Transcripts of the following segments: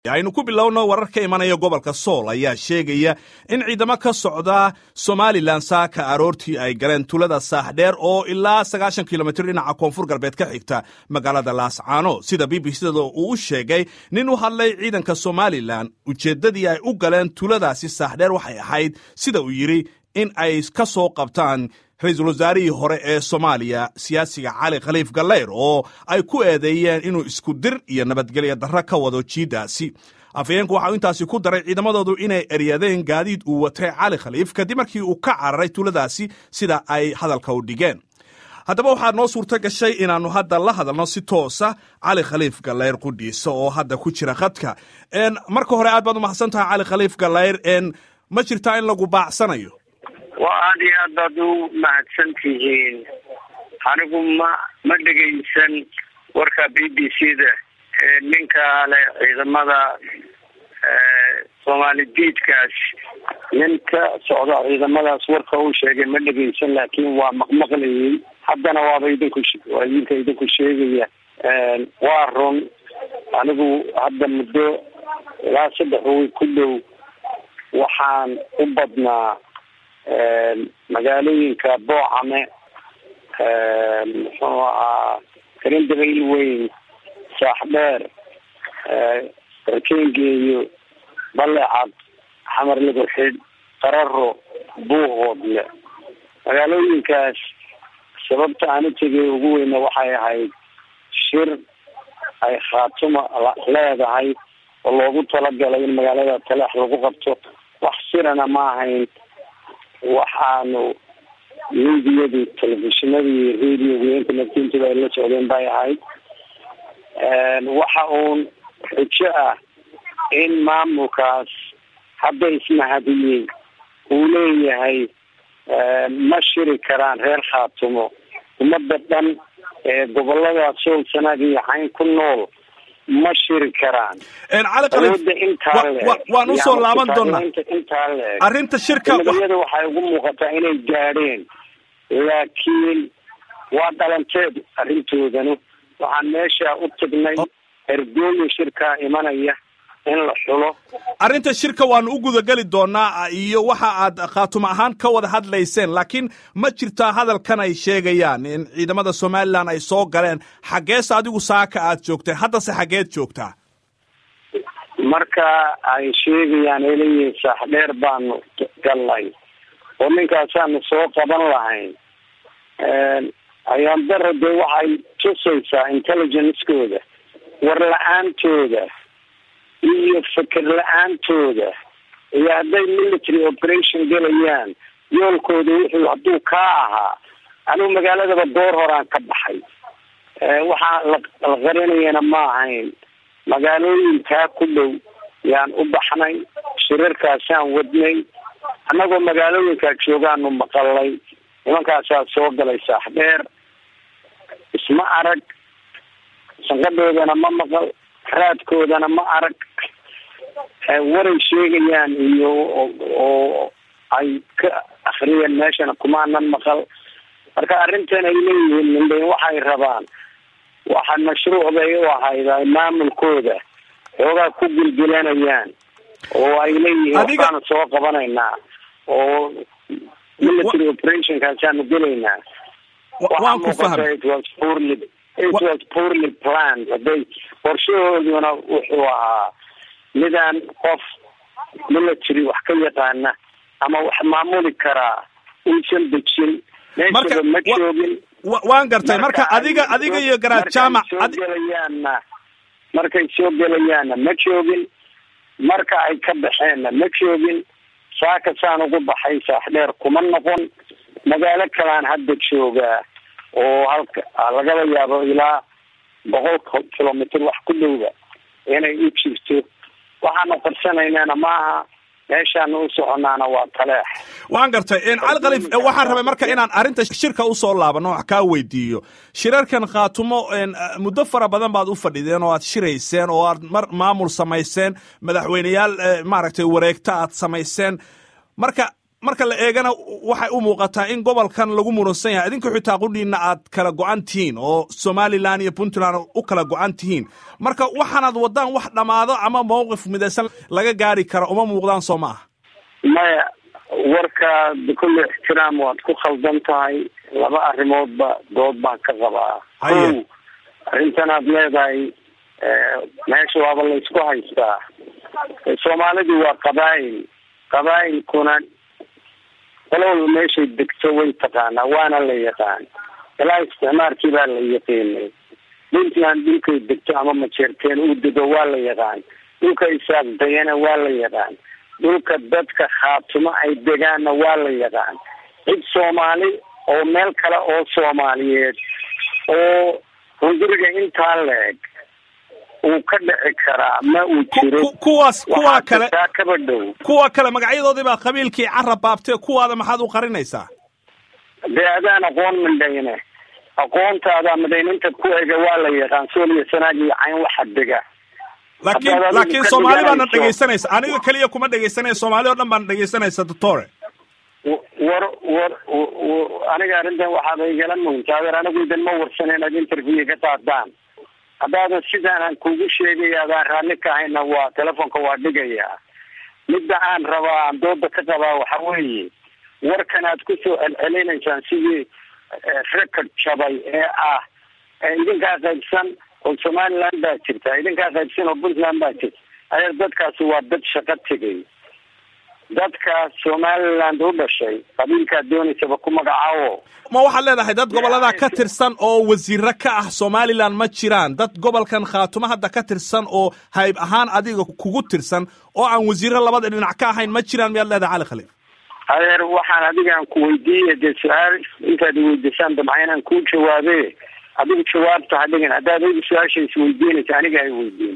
aynu ku bilowno warar ka imanaya gobolka sool ayaa sheegaya in ciidamo ka socda somalilan saaka aroortii ay galeen tulada saaxdheer oo ilaa sagaashan kilomitr dhinaca koonfur galbeed ka xigta magaalada laascaano sida b b c-da uu u sheegay nin u hadlay ciidanka somalilan ujeeddadii ay u galeen tuladaasi saaxdheer waxay ahayd sida uu yidhi in ay ka soo qabtaan ra-iisul wasaarihii hore ee soomaaliya siyaasiga cali khaliif gallayr oo ay ku eedeeyeen inuu isku dir iyo nabadgelya darro ka wado jiiddaasi afhayeenku waxau intaasi ku daray ciidamadoodu inay eryadeen gaadiid uu watay cali khaliif kadib markii uu ka cararay tuladaasi sida ay hadalka u dhigeen haddaba waxaa noo suurto gashay inaannu hadda la hadalno si toosa cali khaliif gallayr qudhiisa oo hadda ku jira khadka marka hore aad baad umahadsan tahay cali khaliif gallayr ma jirtaa in lagu baacsanayo waa aada iyo aad baad u mahadsan tihiin anigu ma ma dhegaysan warka b b c da ninka le ciidamada soomaali diidkaas nin ka socda ciidamadaas warka uu sheegay ma dhegaysan laakiin waa maqmaqlayay haddana waaba idinku waa idinka idinku sheegaya waa run anigu hadda muddo ilaa saddex way ku dhow waxaan u badnaa magaalooyinka boocame muxuu ahaa karindabayl weyn saaxdheer rakengeeyo balecad xamar liburxid qararo buuhoodle magaalooyinkaas sababta aan u tegay ugu weyna waxay ahayd shir ay khaatuma leedahay oo loogu talagalay in magaalada taleex lagu qabto wax sirana ma ahayn waxaanu miidiyadu telefishinadii radioga internet-intuba ay la socdeen bay ahayd waxa uun xujo ah in maamulkaas hadda ismahadiyey uu leeyahay ma shiri karaan reer khaatumo ummadda dhan ee gobolada sool sanaag iyo xayn ku nool ma shiri karaan cali khaliif waan usoo laaban doonaa intaa leeg arrinta shirka nabadiyada waxay ugu muuqataa inay gaadheen laakiin waa dhalanteed arrintoodanu waxaan meesha u tagnay ergooyin shirkaa imanaya in la xulo arrinta shirka waanu u gudageli doonaa iyo waxa aad khaatuma ahaan ka wada hadlayseen laakiin ma jirtaa hadalkan ay sheegayaan in ciidamada somalilan ay soo galeen xaggeese adigu saaka aad joogtay haddase xaggeed joogtaa marka ay sheegayaan ay leeyihiin saaxdheer baanu gallay oo ninkaasaanu soo qaban lahayn ayaan dara dee waxay tusaysaa intelligencekooda war la-aantooda iyo feker la-aantooda iyo hadday military operation gelayaan yoolkooda wuxuu hadduu kaa ahaa anigu magaaladaba door horaan ka baxay waxaa la qarinayana ma ahayn magaalooyinkaa ku dhow yaan u baxnay shirarkaasaan wadnay annagoo magaalooyinkaa joogaanu maqalay nimankaasaa soo galay saaxdheer isma arag sanqadoodana ma maqal raadkoodana ma arag waray sheegayaan iyo oo ay ka akriyeen meeshana kumaanan maqal marka arrintan ay leeyihiin mindhayn waxay rabaan waxa mashruuc bay u ahayd ay maamulkooda xoogaa ku gilgilanayaan oo ay leeyihiin waxbaanu soo qabanaynaa oo military operationkaasaanu gelaynaa waan ku fahmay it was poorly it was poorly planned haday qorshahooduna wuxuu ahaa midaan qof military wax ka yaqaana ama wax maamuli karaa uusan dejin meeshaba ma joogin waan gartay marka adiga adiga iyo garaad jaamac soo gelayaanna markay soo gelayaanna ma joogin marka ay ka baxeenna ma joogin saaka saan ugu baxay saaxdheer kuma noqon magaalo kalaan hadda joogaa oo halka lagaba yaabo ilaa boqol kilomitr wax ku dhowda inay u jirto waxaanu qarsanaynana maaha meeshaanu u soconaana waa taleex waan gartay cali khaliif waxaan rabay marka inaan arrinta shirka usoo laabano wax kaa weydiiyo shirarkan khaatumo muddo fara badan baad u fadhideen oo aad shirayseen oo aad mar maamul samayseen madaxweyneyaal maaragtay wareegto aad samayseen marka marka la eegana waxay u muuqataa in gobolkan lagu muransan yahay idinka xitaa qudhiina aad kala go-an tihiin oo somalilan iyo puntland u kala go-an tihiin marka waxaanaad wadaan wax dhammaado ama mawqif midaysan laga gaari kara uma muuqdaan soo ma aha maya warka bikulli ixtiraam waad ku khaldan tahay laba arrimoodba dood baan ka qabaa Haye. kow arrintan aad leedahay meesha waaba laysku haystaa soomaalidu waa qabaa'il qabaa'ilkuna qolo walba meeshay degto way taqaanaa waana la yaqaan ilaa isticmaarkii baa la yaqiinay puntland dhulkay degto ama majeerteen uu dego waa la yaqaan dhulka isaaqdayana waa la yaqaan dhulka dadka khaatumo ay degaanna waa la yaqaan cid soomaali oo meel kale oo soomaaliyeed oo hunguriga intaa la-eg uu ka dhici karaa ma uu Ku- jiro ku- kuwaas kuwa waxaa kale jirtaa kaba dhow kuwa kale magacyadoodii baa qabiilkii carab baabtee kuwaada maxaad u qarinaysaa dee adaan aqoon midhayne aqoontaada midhayninta ku ega waa la yaqaan sool iyo sanaag iyo cayn waxa dega laakiin Haddaad adigu laakiin ka soomaali baana dhiganayso- dhegaysanaysa aniga keliya kuma dhegaysanaya soomaali oo dhan baan dhegaysanaysa doctore w- war war w- w- aniga arrintan waxaaba igala muhimta adeer anigu idan ma warsan inaad interview ka qaadaan haddaadan sidaan aan kugu sheegay adaan raalli ka ahayna waa telefonka waa dhigayaa midda aan rabaa aan dooda ka qabaa waxa weeye warkan aad kusoo celcelinaysaan sidii eh, record jabay ee ah ee idinkaa qaybsan oo somaliland baa jirta idinkaa qaybsan oo puntland baa jirta adeer dadkaasi waa dad shaqo tegay dadka somaliland u dhashay qabiilkaad doonaysaba ku magacaabo ma waxaad leedahay dad gobollada ka tirsan oo wasiiro ka ah somalilan ma jiraan dad gobolkan khaatumo hadda ka tirsan oo hayb ahaan adiga kugu tirsan oo aan wasiiro labada dhinac ka ahayn ma jiraan miyaad leedahay cali khaliif adeer waxaan adigaan ku weydiiyey dee su-aal intaad iweydiisaan dabca inaan kuu jawaabe adigu jawaabta ha dhigin haddaad adigu su-aasha isweydiinaysa aniga hay weydiin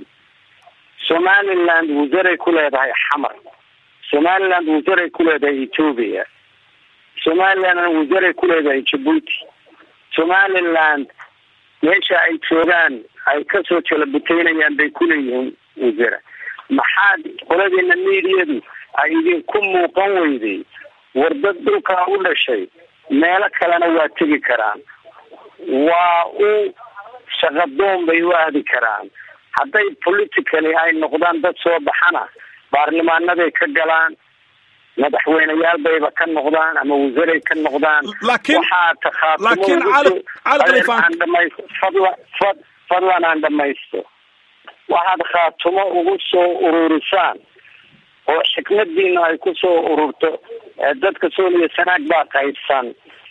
somaliland wasaray ku leedahay xamar somaliland wasaray ku leedahay ethoobia somaliland wasaray ku leedahay jabuuti somaliland meesha ay joogaan ay kasoo jalabuteynayaan bay kuleeyihiin wasara maxaad qoladeena miidiyadu ay idinku muuqan weyday war dad dhulkaa u dhashay meelo kalena waa tegi karaan waa u shaqadoon bay u aadi karaan hadday politically ay noqdaan dad soo baxana baarlamaanaday ka galaan madaxweyneyaal bayba ka noqdaan ama wasaray ka noqdaan Laakiin- waxaa takhaatumo laakiin ugu Cali- soo- Cali Khalifa- aan dhamaysto fadlan fad fadlan aan dhamaysto waxaad khaatumo ugu soo ururisaan oo xikmadiina ay ku soo ururto ee dadka sooliya sanaag baa qaybsan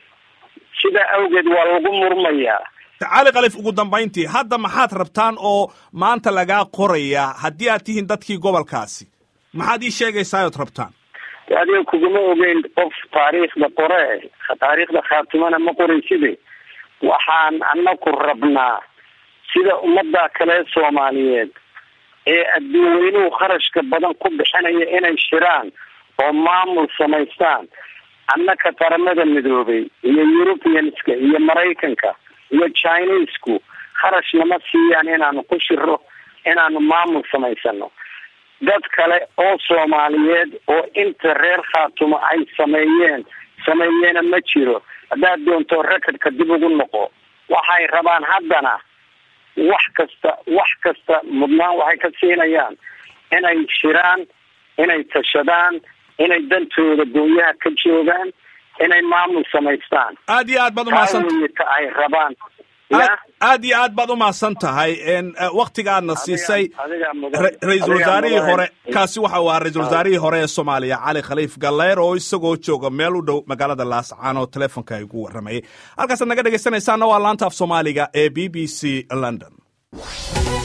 sidaa awgeed waa lagu murmayaa cali khaliif ugu dambayntii hadda maxaad rabtaan oo maanta lagaa qorayaa haddii aad tihiin dadkii gobolkaasi maxaad ii sheegaysaa ood rabtaan de adiga kuguma ogeyn qof taariikhda qore taariikhda khaatimana ma qorayside waxaan anaku rabnaa sida ummadda kale soomaaliyeed ee adduunweynuhu kharashka badan ku bixinaya inay shiraan oo maamul samaystaan annaka qaramada midoobay iyo europeanska iyo maraykanka iyo chinesku kharash nama siiyaan inaanu ku shiro inaanu maamul samaysano dad kale oo soomaaliyeed oo inta reer khaatumo ay sameeyeen sameeyeena ma jiro haddaad doonto recordka dib ugu noqo waxay rabaan haddana wax kasta wax kasta mudnaan waxay ka siinayaan inay shiraan inay tashadaan inay dantooda goonyaha ka joogaan inay maamul samaystaan aad iyo aad baad taa umahadsan weeye ta ay rabaan ya aad aad iyo aad baad u mahadsan tahay waktiga aadna siisay adigaa mudan ra- ra-iisul adigaa wasaarihii mudan. hore kaasi waxa uu ahaa ra-iisul wasaarihii hore ee soomaaliya cali khaliif galleer oo isagoo jooga meel u dhow magaalada laascaan oo telefonka igu warramayay halkaasaad naga dhegaysanaysaana waa laanta af soomaaliga ee b b c london